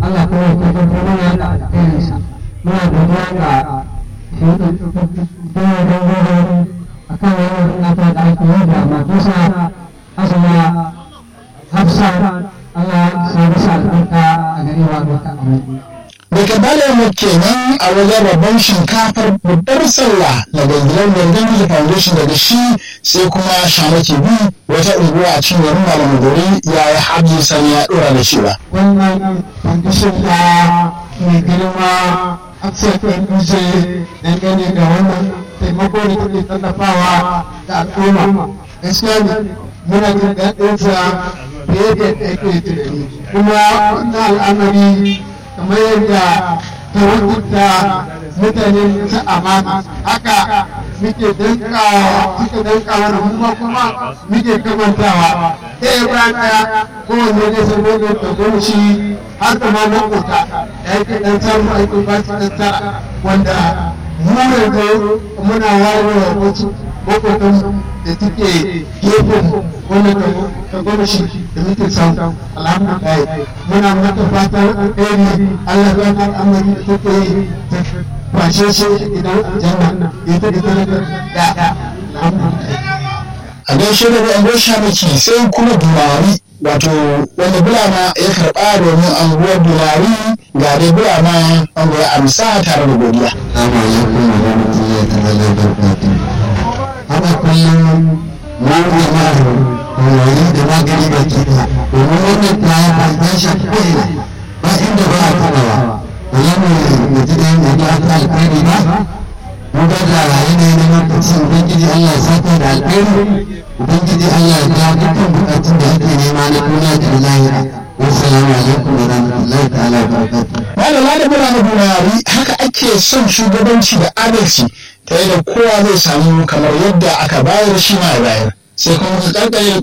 Allah kuma ya tabbatar mana da alkhairinsa muna godiya ga shugaban gangarorin a kan wannan nata da ake yi da matarsa asala hafsa Allah ya sa masa albarka a garewa duka amin daga balayar kenan a wajen rabon shinkafar babbar sallah daga gidan Gangan Foundation daga shi sai kuma Shamaki bi wata unguwa a cikin garin Malam Gori ya yi Hajji Sani ya dora da cewa. wannan foundation da mai girma Aksel Dutse dangane da wannan taimako da take tallafawa da al'umma gaskiya ne muna jin daɗinsa fiye da yadda ake tunani kuma wannan al'amari kamar yadda ta rubuta mutane ta amana haka muke dankawa suka dankawa da kuma kuma muke kamantawa ɗaya bayan ɗaya kowanne ne saboda da gwamnati har da ma makota da yake ɗan samun aikin ba su ɗan tara wanda mu yanzu muna wayewa wasu makotan da suke gefen wannan ta gwamnati da muke samu alhamdulillah muna mata fatan alheri Allah ya ba al'amari da take yi ta kwashe shi idan aljanna ita da talaka da alhamdulillah A gaishe da ɗan Shamaki sai kuma Dumari wato wanda Bulama ya karɓa domin anguwar Dumari ga dai Bulama an goya amsa tare da godiya. Assalamu alaikum wa rahmatullahi ta'ala wa barakatuh. Haka kullum mu jama'ar wani da magani da kita domin wannan kaya ba ta shafi ko'ina ba inda ba a taɓawa. Ba za mu mu ji da yin aka alkhairi ba. Mu ga da yanayi na lokaci Ubangiji Allah ya saka da alkhairi. Ubangiji Allah ya biya dukkan bukatun da ake nema na duniya da na lahira. Wassalamu alaikum wa rahmatullahi ta'ala wa barakatuh. Malama da Bulama Dumari haka ake son shugabanci da adalci ta yadda kowa zai samu kamar yadda aka bayar shi ma ya bayar. Sai kuma ka karkare